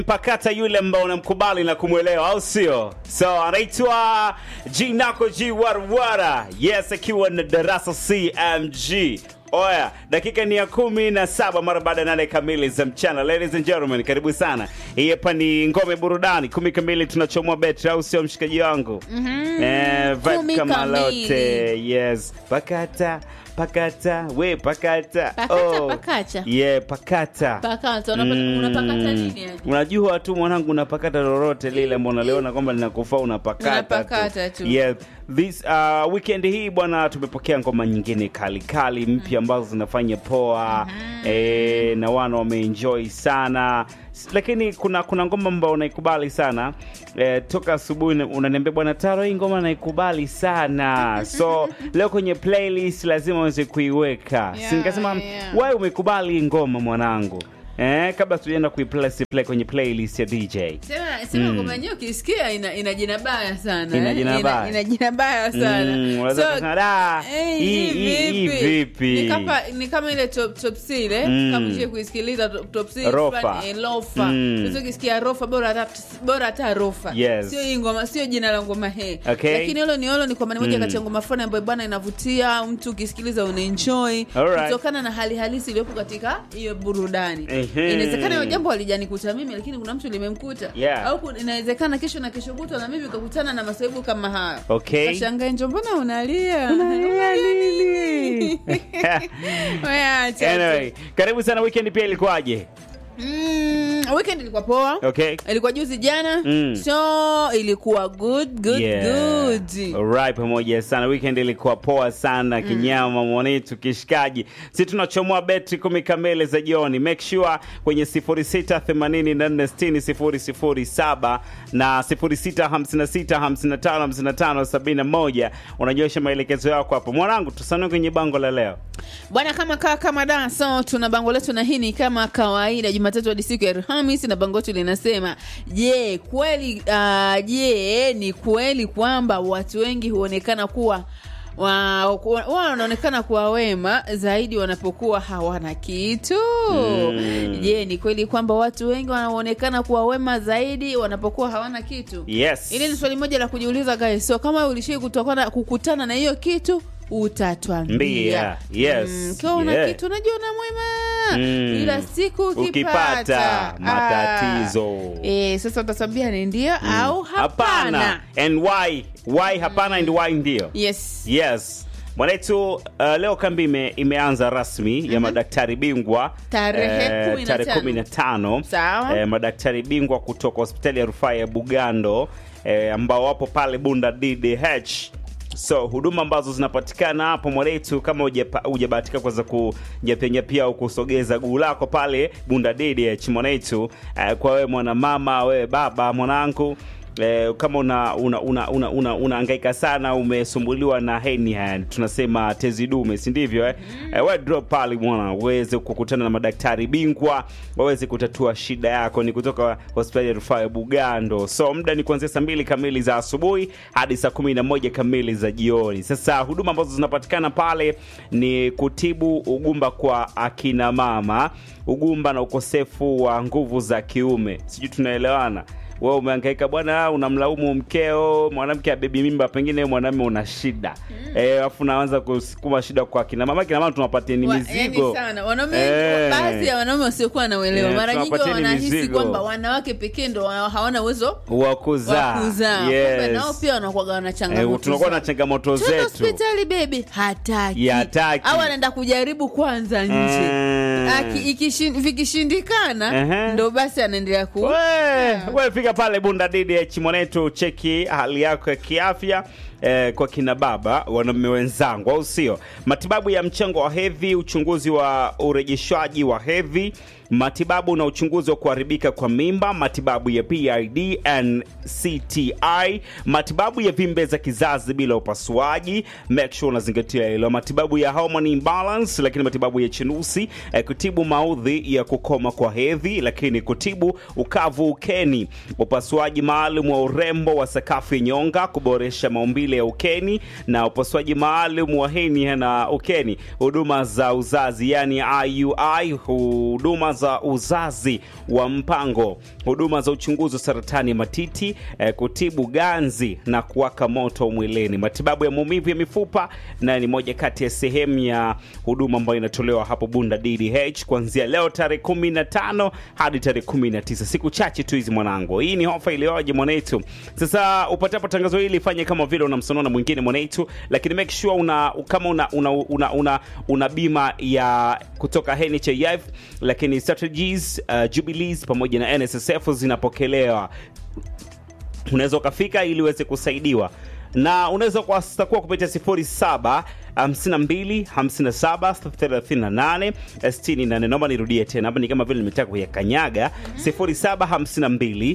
mpakata yule ambao unamkubali na kumwelewa au sio so anaitwa jinako g warwara yes akiwa na darasa cmg oya dakika ni ya kumi na saba mara baada ya nane kamili za mchana ladies and gentlemen karibu sana hii hapa ni ngome burudani kumi kamili tunachomoa betri au sio mshikaji wangu mm-hmm. eh, vibe Kumi kama kamili. lote yes pakata pakata we pakata Pakata, pakacha. yeah pakata Pakata, unapata- unapakata nini yani? unajua tu mwanangu unapakata lolote lile ambao unaliona kwamba linakufaa unapakata, Unapakata tu. Yeah. This, uh, weekend hii bwana tumepokea ngoma nyingine kali kali mpya ambazo zinafanya poa eh, na wana wameenjoy sana S- lakini kuna kuna ngoma ambao unaikubali sana eh, toka asubuhi na- unaniambia bwana taro hii ngoma naikubali sana so leo kwenye playlist lazima uweze kuiweka Yeah, Si nikasema yeah. wewe umekubali hii ngoma mwanangu eh, kabla tujaenda kuiplay play kwenye playlist ya dj Sema sema ngoma yenyewe ukisikia ina, ina jina baya sana. Ina eh? jina baya. Ina jina baya sana. Mm, unaweza kusema, "Da, eh, hii- hii- hii vipi?" Ni kama ni kama ile top top C ile Mm. kama je kuisikiliza top, top C Rofa. fulani, eh, lofa. Mm. Sasa ukisikia rofa bora hata bora hata rofa. Yes. Sio hii ngoma, sio jina la ngoma he. Okay. Lakini hilo ni hilo ni kwamba ni moja Mm. kati ya ngoma fulani ambayo bwana inavutia mtu ukisikiliza unaenjoy Alright. kutokana na hali halisi iliyopo katika hiyo burudani. Ehe. Inawezekana hiyo jambo halijanikuta mimi lakini kuna mtu limemkuta. Yeah. Au kuna- inawezekana kesho na kesho kutwa na mimi ukakutana na masaibu kama hayo. Okay. Kashangae njo mbona unalia? Unalia nini? Wewe acha. anyway karibu sana weekend pia ilikuwaje Mm, weekend ilikuwa poa. okay Ilikuwa juzi jana. Mm. So ilikuwa good good good. Alright, pamoja sana weekend ilikuwa poa sana kinyama mwanetu kishikaji si tunachomoa betri kumi kamili za jioni make sure kwenye 0684600007 na 0656555571 unanyosha maelekezo yako hapo mwanangu tusanue kwenye bango la leo Bwana kama kaa kama da so tuna bango letu na hii ni kama kawaida Jumatatu hadi siku ya Alhamisi na bango letu linasema je, kweli uh, je, ni kweli kwamba watu wengi huonekana kuwa wa- wa- wanaonekana kuwa wema zaidi wanapokuwa hawana kitu Mm. je ni kweli kwamba watu wengi wanaonekana kuwa wema zaidi wanapokuwa hawana kitu yes Hili ni swali moja la kujiuliza guys. So kama ulishai kutokana kukutana na hiyo kitu utatwambia. Mbia. Yes. Mm, Ukiwa una Yeah. kitu unajiona mwema. Mm. Ila siku ukipata, Ukipata matatizo. Ah. Eh, sasa utatwambia ni ndio au hapana. hapana and why why hapana and why ndio Yes. yes mwanetu uh, leo kambi ime, imeanza rasmi ya madaktari bingwa Tarehe kumi na tarehe tano. kumi na tano Sawa. eh, madaktari bingwa kutoka hospitali ya rufaa ya bugando eh, ambao wapo pale bunda ddh so huduma ambazo zinapatikana hapo mwanetu kama hujapa- hujabahatika kuweza kunyapianyapia au kusogeza guu lako pale bunda ddh mwanetu eh, kwa wewe mwanamama wewe baba mwanangu Eh, kama una una una una, una, unahangaika sana umesumbuliwa na hernia tunasema tezi dume si ndivyo eh? eh, we drop pale bwana uweze kukutana na madaktari bingwa waweze kutatua shida yako ni kutoka hospitali ya rufaa ya bugando so muda ni kuanzia saa mbili kamili za asubuhi hadi saa kumi na moja kamili za jioni sasa huduma ambazo zinapatikana pale ni kutibu ugumba kwa akina mama ugumba na ukosefu wa nguvu za kiume sijui tunaelewana wewe umehangaika bwana unamlaumu mkeo mwanamke abebi mimba pengine mwanamume una shida Eh, alafu unaanza kusukuma shida kwa kina mama kina mama tunawapatia ni Wa- mizigo yani sana wanaume Eh. baadhi ya wanaume wasiokuwa na uelewa Eh, mara nyingi tunawapatieni wanahisi mizigo. kwamba wanawake pekee ndo wa- hawana uwezo wa kuzaa wa kuzaa Yes. Kumbe nao pia wanakuwaga wana Eh, changamoto tunakuwa zao. na changamoto Twende zetu hospitali bebi hataki Ya, hataki. au anaenda kujaribu kwanza nje Eh. Aki- ikishin- vikishindikana Ehe. ndo basi anaendelea ku We, we fika pale bunda ddh mwanetu cheki hali yako ya kiafya eh, kwa kina baba wanaume wenzangu au sio matibabu ya mchango wa hedhi uchunguzi wa urejeshwaji wa hedhi matibabu na uchunguzi wa kuharibika kwa mimba matibabu ya pid and cti matibabu ya vimbe za kizazi bila upasuaji make sure unazingatia hilo matibabu ya hormone imbalance lakini matibabu ya chinusi eh, kutibu maudhi ya kukoma kwa hedhi lakini kutibu ukavu ukeni upasuaji maalum wa urembo wa sakafu ya nyonga kuboresha maumbile ya ukeni na upasuaji maalum wa henia na ukeni huduma za uzazi yani iui huduma za uzazi wa mpango, huduma za uchunguzi wa saratani ya matiti, eh, kutibu ganzi na kuwaka moto mwilini, matibabu ya maumivu ya mifupa, na ni moja kati ya sehemu ya huduma ambayo inatolewa hapo Bunda DDH kuanzia leo tarehe 15 hadi tarehe 19, siku chache tu hizi mwanangu. Hii ni ofa iliyoje mwanetu. Sasa upatapo tangazo hili, fanye kama vile unamsonona mwingine mwanetu, lakini make sure una kama una una, una, una, una bima ya kutoka NHIF, lakini strategies uh, Jubilees pamoja na NSSF zinapokelewa unaweza ukafika ili uweze kusaidiwa na unaweza kuwasakua kupitia 07 52 57 38 68. Naomba nirudie tena hapa, ni kama vile nimetaka kuyakanyaga. 07 52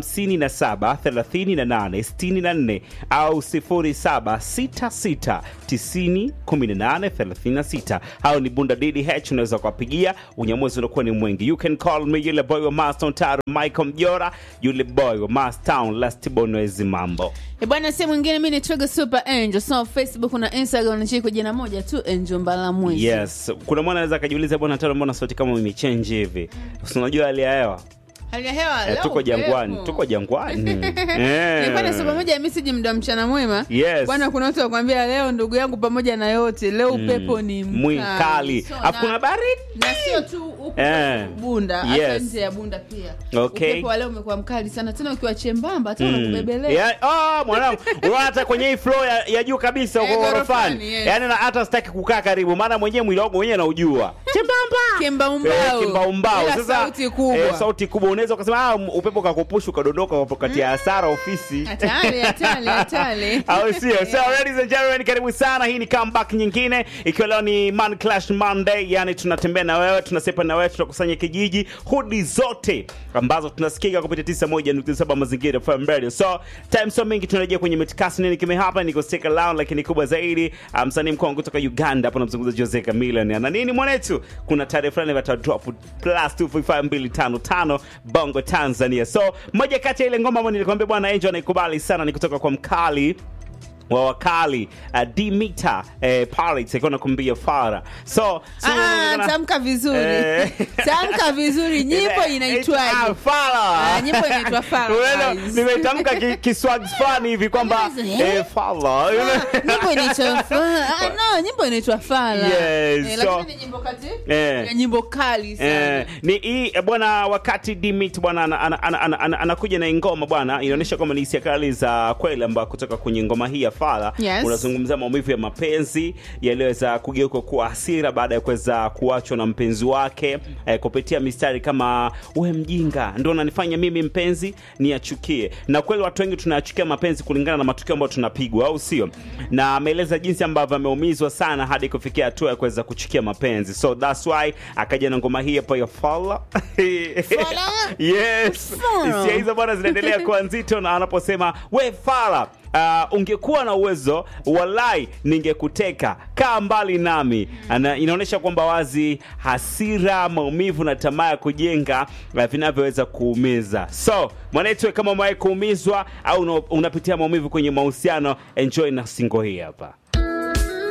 57 38 64 au 07 66 90 18 36. Hao ni Bunda DDH, unaweza kuwapigia. Unyamwezi unakuwa ni mwingi. You can call me, yule boy wa Mastown Taro, Michael Mjora, yule boy wa Mastown Last Bonwezi mambo E bwana, si mwingine mi ni Trigger Super Angel. So Facebook na Instagram nachii kwa jina moja tu Angel Mbalamwezi. Yes, kuna mwana anaweza akajiuliza bwana Taro, mbona sauti kama imechange hivi? Si unajua hali ya hewa Hali ya hewa eh, leo tuko jangwani, upepo. tuko jangwani Nilikuwa nasoma moja ya message mda mchana mwema. Yes. Bwana, kuna watu wakwambia leo, ndugu yangu, pamoja na yote leo upepo ni mwikali, So, afu na- kuna baridi na sio tu huku Eh. Bunda, hata Yes. nje ya Bunda pia. Okay. Upepo wa leo umekuwa mkali sana, tena ukiwa chembamba hata Mm. unakubebelea. Yeah, oh, mwanangu unaona hata kwenye hii floor ya, ya juu kabisa Eh, uko ghorofani, ghorofani yes. yaani na hata sitaki kukaa karibu maana mwenyewe mwili wangu mwenyewe naujua chembamba Kimbaumbau. Eh, kimbaumbau. Ila Sasa sauti kubwa. eh, sauti kubwa unaweza ukasema ah, upepo kakupusha ukadondoka ukapatia hasara ofisi Hatari, hatari, hatari. au sio? So ladies and gentlemen, karibu sana. Hii ni comeback nyingine, ikiwa leo ni Man Clash Monday, yani tunatembea na wewe, tunasepa na wewe, tunakusanya kijiji, hudi zote ambazo tunasikika kupitia 91.7 Mazingira FM Radio. So time so mingi, tunarejea kwenye mitikasi, nini kime hapa, niko stick around, lakini kubwa zaidi ah, msanii mkongwe kutoka Uganda hapo, namzungumza Jose Chameleone ana nini mwanetu, kuna tarehe fulani vata drop plus 255255 Bongo Tanzania. So moja kati ya ile ngoma ambayo nilikwambia bwana Angel anaikubali sana ni kutoka kwa mkali wa wakali uh, Dimita eh, Pirates akiwa nakumbia Fara so, so Ah, tamka vizuri Eh. tamka vizuri nyimbo Ah, inaitwaje Fara. Ah, nyimbo inaitwa Fara, Unaona, guys. nimetamka ki- kiswag fulani hivi kwamba Eh? eh, Fara. Ah, nyimbo inaitwa Fa- ah, no nyimbo inaitwa fala Yes, eh, so- lakini ni nyimbo kati Eh. ya nyimbo kali sana Eh, ni hii eh, bwana wakati Dimit bwana anakuja ana, ana, ana, ana, anakuja na ngoma bwana inaonyesha kwamba ni hisia kali za kweli ambayo kutoka kwenye ngoma hii ya Fala Yes. unazungumzia maumivu ya mapenzi yaliyoweza kugeuka kuwa hasira baada ya kuweza kuachwa na mpenzi wake eh, kupitia mistari kama we mjinga ndo unanifanya mimi mpenzi niachukie na kweli watu wengi tunayachukia mapenzi kulingana na matukio ambayo tunapigwa au sio na ameeleza jinsi ambavyo ameumizwa sana hadi kufikia hatua ya kuweza kuchukia mapenzi so that's why akaja na ngoma hii hapo ya Fala Fala? yes Fala. hisia hizo bwana zinaendelea kuwa nzito na anaposema we Fala Uh, ungekuwa na uwezo walai ningekuteka kaa mbali nami Ana, inaonyesha kwamba wazi hasira maumivu na tamaa ya kujenga uh, vinavyoweza kuumiza so mwanetu kama umewahi kuumizwa au una- unapitia maumivu kwenye mahusiano enjoy na singo hii hapa